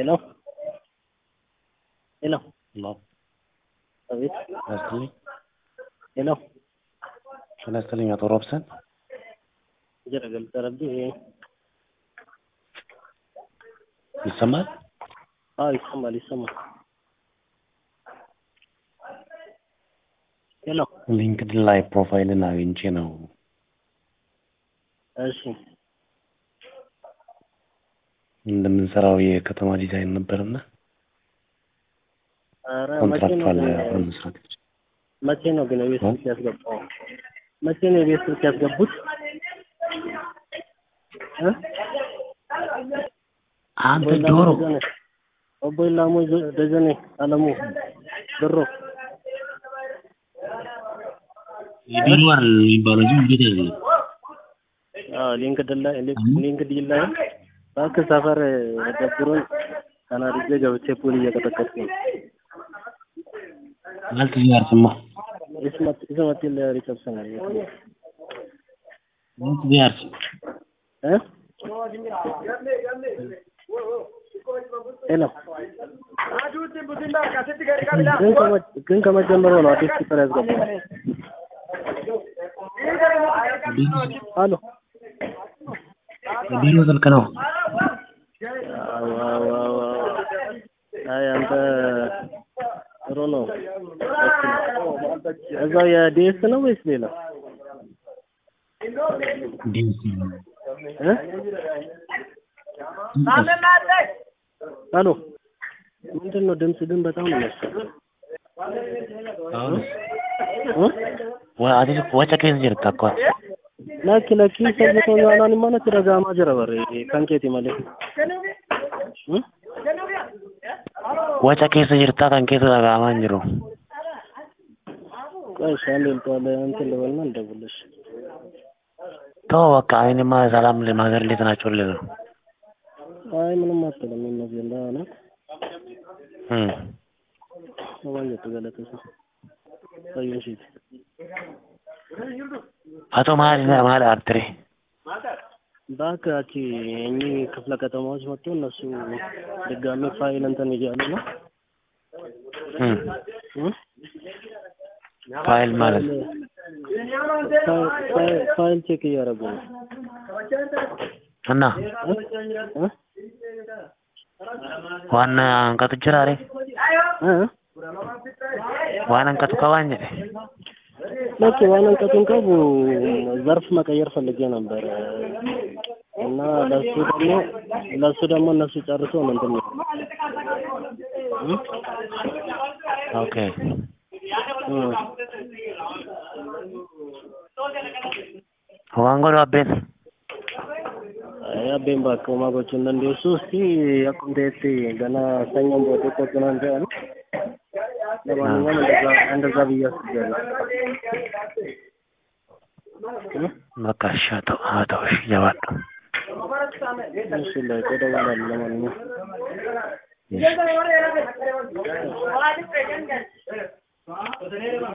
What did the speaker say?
Hello? Hello? Hello. አቤት። ያስትልኝ ሄሎ ጤና ይስጥልኝ አቶ ሮብሰን ጀረ ገልጸረብ ይሰማል? አዎ ይሰማል ይሰማል። ሄሎ ሊንክድን ላይ ፕሮፋይልን አግኝቼ ነው እሺ እንደምንሰራው የከተማ ዲዛይን ነበርና ኧረ መቼ ነው ኮንትራክቹዋል ግን አብረን መስራት መቼ ነው ግን የቤት ስልክ ያስገባው? መቼ ነው የቤት ስልክ ያስገቡት? እ? አንተ ኦቦይላ ዶሮ ደጀኔ ኦቦይላ ሞ ደጀኔ አለሙ ብሮ ቢሮ አይደል የሚባለው እንጂ እንዴት አይደለም። አዎ ሊንክድን ላይ ሊንክድን ላይ እባክህ ሰፈር ደብሮኝ ተናድጄ ገብቼ ፑል እየቀጠቀጥኩ ነው። ማለት እዚህ አርሰማ ismat ismatti illee riqabsana ማለት እዚህ አርሰ eh ሄሎ ግን ከመ- ግን ከመጀመሩ ነው አዲስ ቁጥር ያስገባው አሎ ቢሮ ስልክ ነው። አዎ አዎ አዎ አዎ። አይ አንተ ጥሩ ነው እዛው የዲኤስ ነው ወይስ ሌላ ዲስ እ አሎ ምንድን ነው ድምፅ ግን በጣም ነው የሚያስቸግረው አሁን እ ወአዲ ወጨ ከዚህ ጅርታ እኮ lakki lakki sayyito yaalaan mana itti dhaga'amaa jira barre kan keeti malee. Hmm? ወጨ keessa jirtaa kan keessa dhaga'amaa hin jiru. ቆይ እሺ አንዴ ልጠዋለ እንትን ልበልና እንደውልሽ። ተው በቃ እኔማ ሰላም ለማዘር እንዴት ናቸው ልል ነው። አይ ምንም አትልም ይመስገን ደህና ናት። እም ሰማየቱ ገለተሰ ቆየሽ አቶ መሀል መሀል አርትሬ እባክህ አቺ እኚህ ክፍለ ከተማዎች መጥቶ እነሱ ድጋሜ ፋይል እንትን እያሉ ነው። እም እም? ፋይል ማለት ፋይል- ፋይል- ፋይል ቼክ እያደረጉ ነው። እና እ? እ? ዋና አንቀቱ ጅራሬ እ? ዋና አንቀቱ ከባን jedhe ልክ ዋናን ቀጡን ቀቡ ዘርፍ መቀየር ፈልጌ ነበር እና ለሱ ደግሞ ለሱ ደግሞ እነሱ ጨርሶ ምንድን ነው እ? ኦኬ እ። waan godhu abbeen Ay, abbeen bakka uumaa gochuu hin dandeessu fi akkuma ta'etti gana sanyiin boodee qophinaan jedhan ለማንኛውም እንደዛ እንደዛ ብዬ አስቤያለሁ እ? በቃ እሺ አቶ አቶ እሺ ጀባዱ እሺ ላይ እደውላለሁ ለማንኛውም እሺ